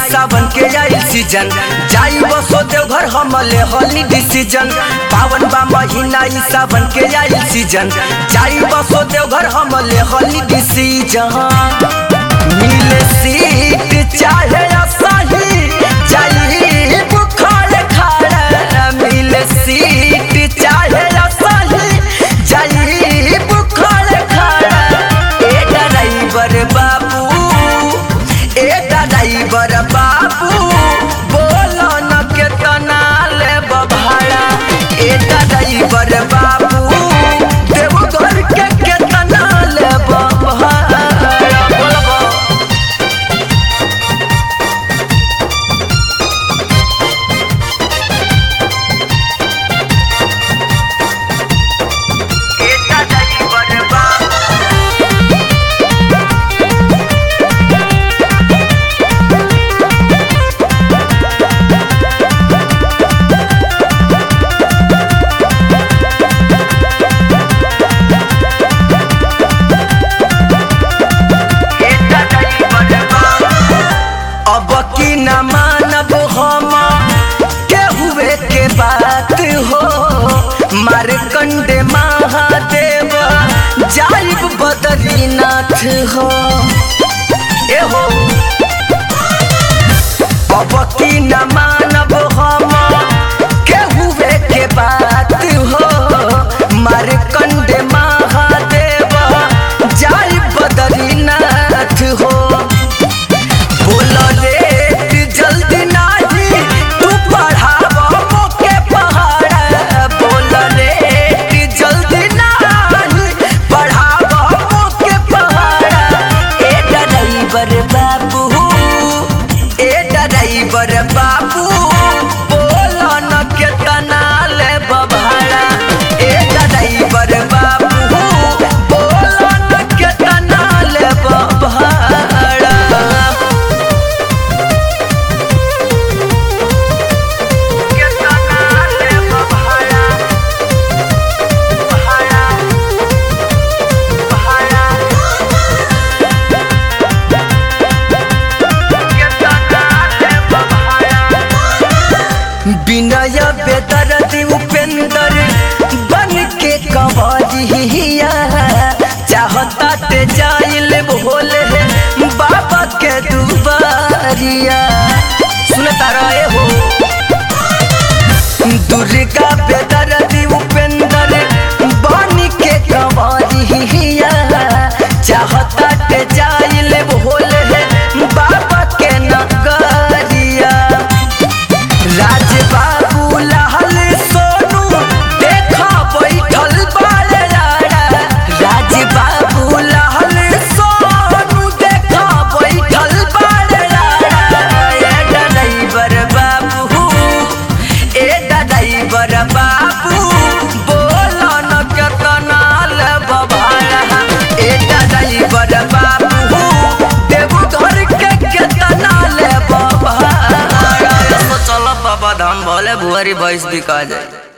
सावन के आई सीजन जाई बसो देवघर हम ले हली डिसीजन पावन बा महीना ई सावन के आई सीजन जाई बसो देवघर हम ले हली डिसीजन मिले सीट चाहे असाही जाई बुखार खाड़ा मिले सीट चाहे असाही जाई बुखार खाड़ा ए ड्राइवर बाबू ए ड्राइवर बाबू बोलो न केतना लेब भाड़ा ए ड्राइवर बाबू देवघर के केतना लेब भाड़ा बोलबो ए ड्राइवर बाबू अब की न मानब हम केहुए के बात हो मारकंडे महादेव जाइब बद्रीनाथ हो ए हो अब की न मानब हम केहुए के बात हो मारकंडे महादेव जाइब बद्रीनाथ हो बोल रे जल्दी नाही तू पढ़ाव मोके पहाड़ बोल रे जल्दी नाही पढ़ाव मोके पहाड़ ए ड्राइवर बाबू ए ड्राइवर बाबू बोल न केतना लेब भाड़ा ए ड्राइवर बाबू बोल न केतना लेब भाड़ा विनय बेदरदी उपेंद्र बन के कंवरिया चाहता ते जाइल भोले बाबा के दुबारिया सुनता रहे हो दुर्गा बेदरदी उपेंद्र बन के कंवरिया चाहता ते जाइल भोले बाबा के नगरिया राज बाबू लाल सोनू देखा बैठल बारे राड़ा राज बाबू लाल सोनू देखा बैठल बारे राड़ा ए ड्राइवर बाबू ए ड्राइवर बाबू बोलो न केतना लेब भाड़ा ए ड्राइवर बाबू देवघर के केतना लेब भाड़ा चल बाबा धाम भले भुआरी भैंस बिका जाए